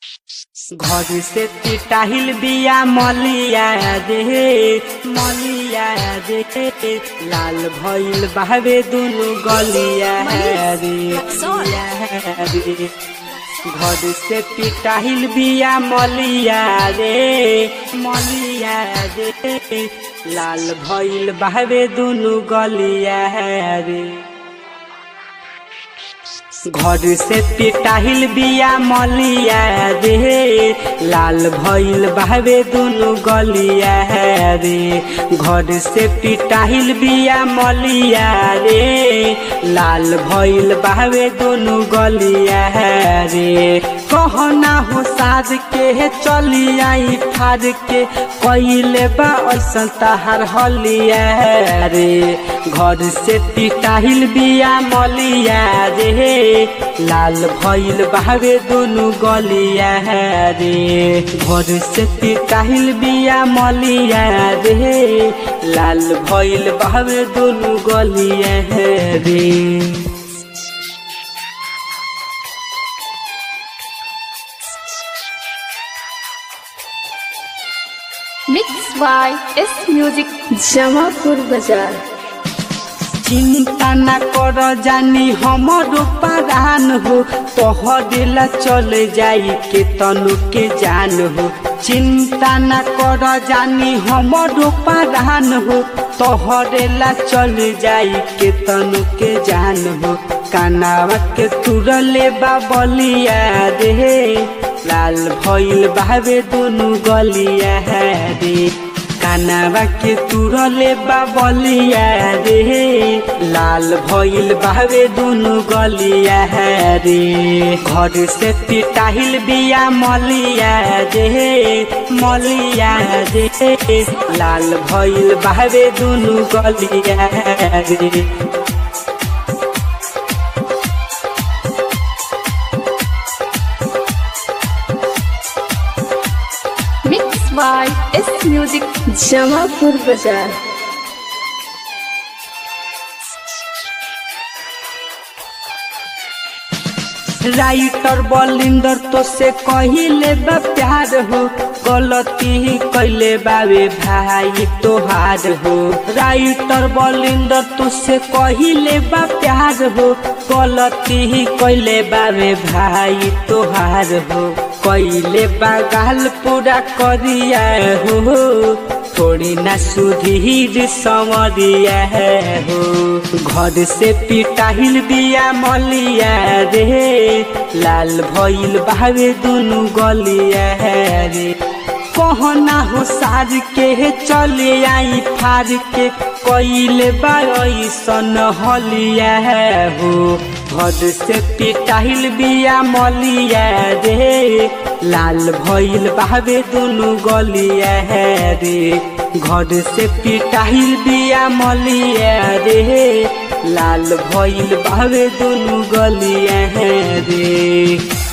घर से पिटाहिल बिया मलिया रे मलिया रे लाल भइल बहवे दुनु गलिया रे रे घर से पिटाहिल बिया मलिया रे मलिया रे लाल भइल बहवे दुनु गलिया रे घर से पिटाहिल बिया मलिया रे लाल भइल बहवे दुनु गलिया रे घर से पिटाहिल बिया मलिया रे लाल भइल बहवे दुनु गलिया रे कहना हो साज के चली आई फार के कैले बा ऐसन तहार हलिया रे घर से पिटाहिल बिया मलिया रे लाल भइल बहवे दुनु गलिया रे घर से पिटाहिल बिया मलिया रे लाल भइल बहवे दुनु गलिया रे mix by S music Jamapur बाजार चिंता न कर जानी हमरो परान हो तोहरेला चल जाई के तनु के जान हो चिंता न कर जानी हमरो परान हो तोहरेला चल जाई के तनु के जान हो कानावा के तुरले बाबलिया रे लाल भइल बावे दुनु गलिया रे कानावा के तुरले बाबलिया रे लाल भइल बावे दुनु गलिया रे घर से पिटाहिल बिया मलिया रे मलिया रे लाल भइल बावे दुनु गलिया रे mix by S music Jamapur बाजार राइटर बलिंदर तो से कहिले बा प्यार हो गलती ही कैले बावे भाई तोहार हो राइटर बलिंदर तो से कहिले बा प्यार हो गलती ही कैले बावे भाई तोहार हो कैले बा गाल पूरा करिया हो थोड़ी ना सुधीर समरिया हो घर से पिटाहिल बिया मलिया रे लाल भइल बावे दुनु गलिया रे कहना हो साज के चले आई फार के कैले बासन हलिया हो घर से पिटाहिल बिया मलिया रे लाल भइल बावे दुनु गलिया रे घर से पिटाहिल बिया मलिया रे लाल भइल बावे दुनु गलिया रे